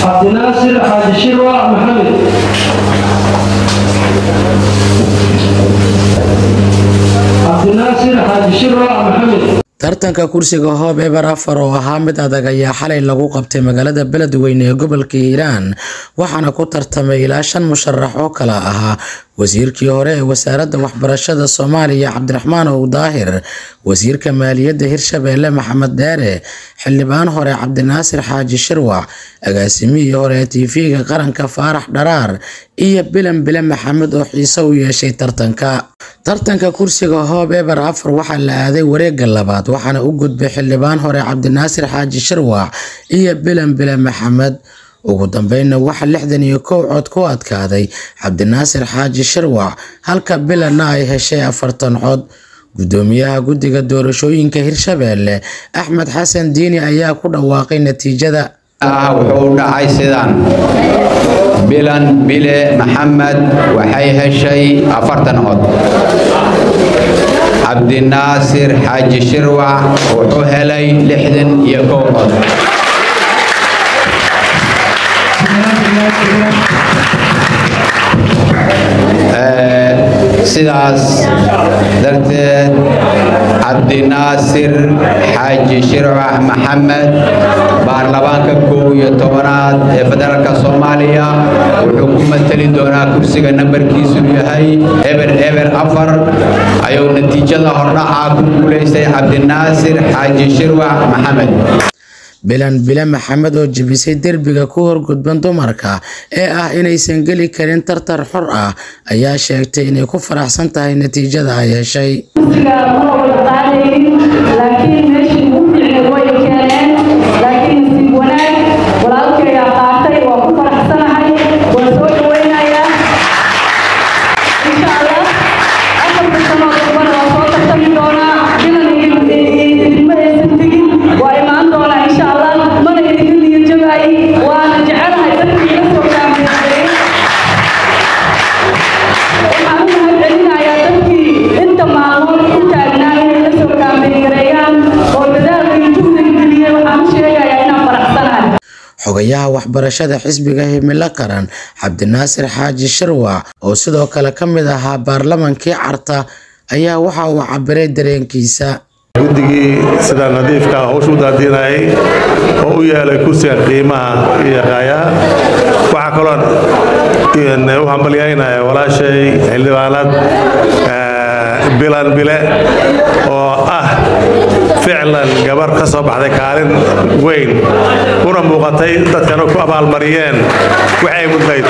cabdinaasir xaaji shirwa maxamed cabdinaasir xaaji shirwa maxamed tartanka kursiga hoob eber afar oo ahaa mid adag ayaa xalay lagu qabtay magaalada beledweyne ee gobolka hiiraan waxaana ku tartamay ilaa shan musharax oo kala ahaa wasiirkii hore ee wasaaradda waxbarashada soomaaliya cabdiraxmaan ow daahir wasiirka maaliyadda hirshabeelle maxamed dheere xildhibaan hore cabdinaasir xaaji shirwac agaasimihii hore ee tv-ga qaranka faarax dharaar iyo bilan bile maxamed oo xiise u yeeshay tartanka tartanka kursiga hoob eber afar waxaa la aaday wareega labaad waxaana u gudbay xildhibaan hore cabdinaasir xaaji shirwac iyo bilan bile maxamed ugu dambeynna waxaa lixdan iyo kow cod ku adkaaday cabdinaasir xaaji shirwac halka bilanna ay heshay afartan cod gudoomiyaha guddiga doorashooyinka hirshabeelle axmed xasan diini ayaa ku dhawaaqay natiijada wuxuu dhacay sidan bilan bile maxamed waxay heshay afartan cod cabdinaasir xaaji shirwac wuxuu helay lixdan iyo kow cod sidaas darteed cabdinaasir xaaji shirwax maxamed baarlamaanka kow iyo tobanaad ee federaalka soomaaliya wuxuu ku mateli doonaa kursiga nambarkiisu yahay eber eber afar ayuu natiijada hordhaca ku guulaystay cabdinaasir xaaji shirwax maxamed bilan bile maxamed oo jebisay derbiga ku horgudban dumarka ee ah inaysan geli karin tartar xor ah ayaa sheegtay inay ku faraxsan tahay natiijada ay heshay xogayaha waxbarashada xisbiga himilo qaran cabdinaasir xaaji shirwac oo sidoo kale ka mid ahaa baarlamankii carta ayaa waxa uu cabiray dareenkiisa guddigii sida nadiifka howsha u daadiinayay oo u yeelay kursiga qiimaha iyo qaayaha waxaa kaloo u hambalyaynaya walaashay xildhibaanad bilan bile oo ah ficlan gabar ka soo baxday kaalin weyn una muuqatay dadkana ku abaalmariyeen waxay mudnayd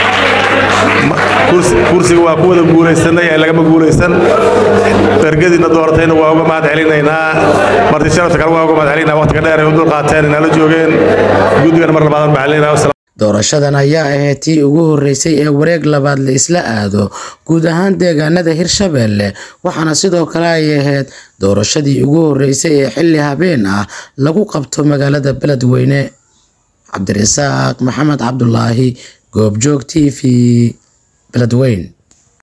kursiga waa ku wada guulaysanay ee lagama guulaysan ergadiina dooratayna waa uga mahad celinaynaa marti sharafta kale waa uga mahad celinaa waqtiga dheer ay u dul qaateen inala joogeen guddigana mar labaad mahad celinaa doorashadan ayaa ahayd tii ugu horeysay ee wareeg labaad la isla aado guud ahaan deegaanada hirshabeelle waxaana sidoo kale ay ahayd doorashadii ugu horeysay ee xilli habeen ah lagu qabto magaalada beledweyne cabdirasaaq maxamed cabdulaahi goobjoog t v beledweyne